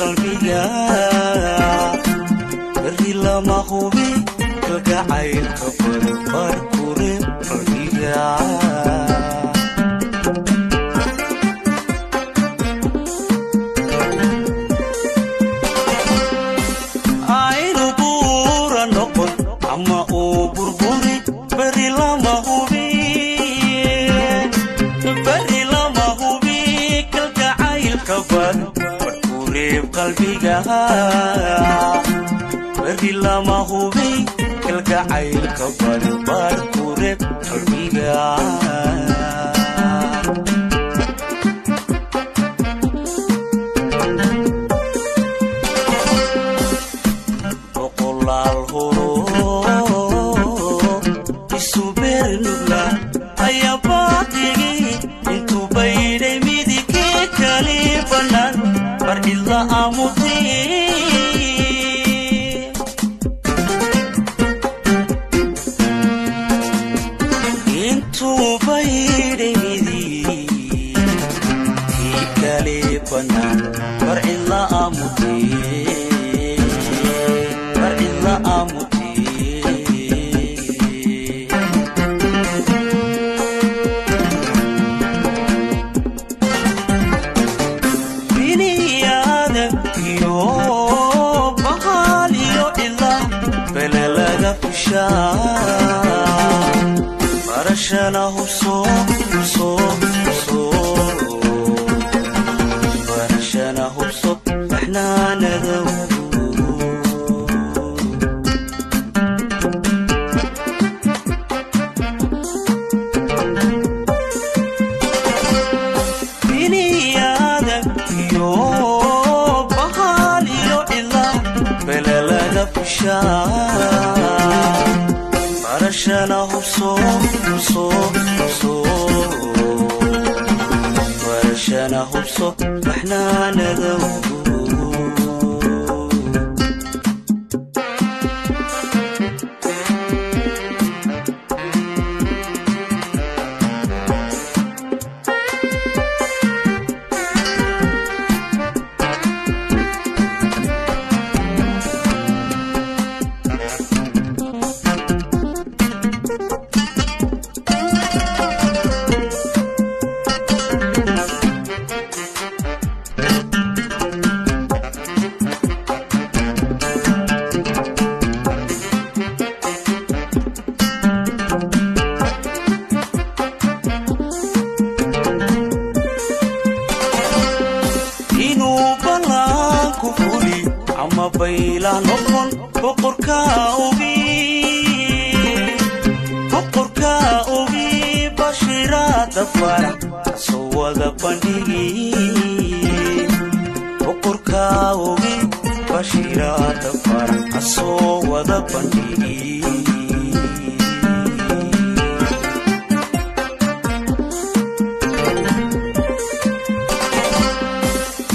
qalbiga beri lama hubi kalgacaylka barbar kure qalbiga aynu buura noqon ama uu burburi beri lama hubi beri lama hubi kalgacaylka barbar kureeb qalbiga beri lama hubi kalgacaylka barbar kureeb qalbiga boqolaal horo isu beernugla ayaa baaqigi intuu baydhay midigii kali bannaan bar cidla aamutay intuu baydhay midigii kali bannaan bar cidla aamutay bar cidla aamutay biniyaada iyo bahal iyo cila bele laga fishaa barashana hubso hubso hubso barashana hubso baxnaanadow biniyaada iyo bahal iyo cila bele laga fishaa barashana hubso hubso hubso barashana hubso baxnaanadow inuu ballaanku fuli ama bayla noqon boqorka ogi boqorka ogi bashiraada farax soo wada bandhigi boqorka ogi bashiraada farax soo wada bandhigi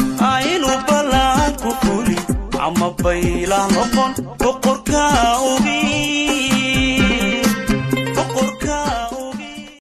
aynu ballaanku fuli ama bayla noqon boqorka ogi